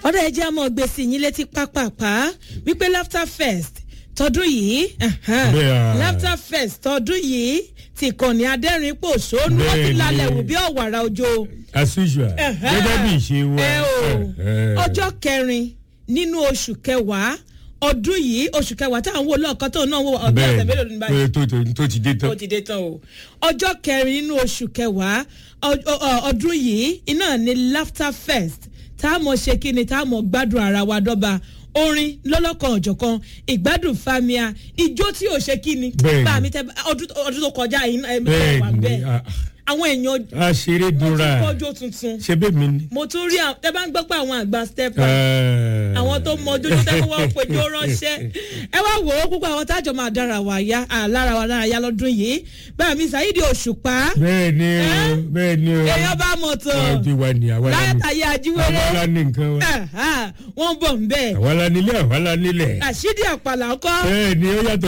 ọ̀dọ̀ ẹ̀jẹ̀ àmọ́ gbèsè yín létí pápápá wípé laughter fest tọdún yìí ẹ̀hẹ́n, Bẹ́ẹ̀. laughter fest tọdún yìí ti kànnì adẹ́rìn pòṣónú ó ti Bẹ́ẹ̀ ni. lálẹ́ wù bí ọ̀wàrà òjò as usual gẹ́gẹ́ bí ìṣe wa. ẹ o Ẹ̀hẹ́. ọjọ́ kẹrin nínú oṣù kẹwàá ọdún yìí oṣù kẹwàá táwọn wo lọ́ọ̀kan tó náà wọ ọdún ọ̀sẹ̀ mélòó ní báyìí bẹ́ẹ̀ tó tó tó ti dé ó tán. ti dé tán o ọjọ́ kẹrin nínú oṣù kẹwàá ọ- ọ- ọ- ọdún yìí iná ní laughter fest tá a mọ̀ ṣe kí ni tá a mọ̀ gbádùn ara wa dọ́ba orin lọ́lọ́kan ọ̀jọ̀kan ìgbádùn famia ijó tí ò ṣe kí ni Bẹ́ẹ̀ni. bá mi tẹ ọdún ọdún tó kọjá yìí ẹ bẹ́ẹ̀ wà ni bẹ́ẹ̀ a- àwọn èèyàn a ṣeré wọ́n ti dúnra kọjó tuntun ṣe bẹ́ẹ̀ mi ni. mo tún rí àwọn tẹ bá ń gbọ́ pé àwọn àgbà stepper Ẹ̀ẹ́. àwọn tó mọ ojú tó tẹ́kọ̀ wọ́n péjọ ránṣẹ́ ẹ wá wò ó púpọ̀ àwọn tájọ máa dára wà yá lára wa lára yá lọ́dún yìí báyà mi Saheed Òṣùpá bẹ́ẹ̀ ni o Ẹ́? bẹ́ẹ̀ ni o. èèyàn bá mọ̀ tó ọdún wa ni àwa la ní. látàyè ajíwèrè àwa la ní nǹkan wa. wọ́n bọ̀ ń bẹ̀ àwa la nílé àwa la nílẹ̀. àṣídì àpàlà ńkọ́ bẹ́ẹ̀ ni ó yàtọ̀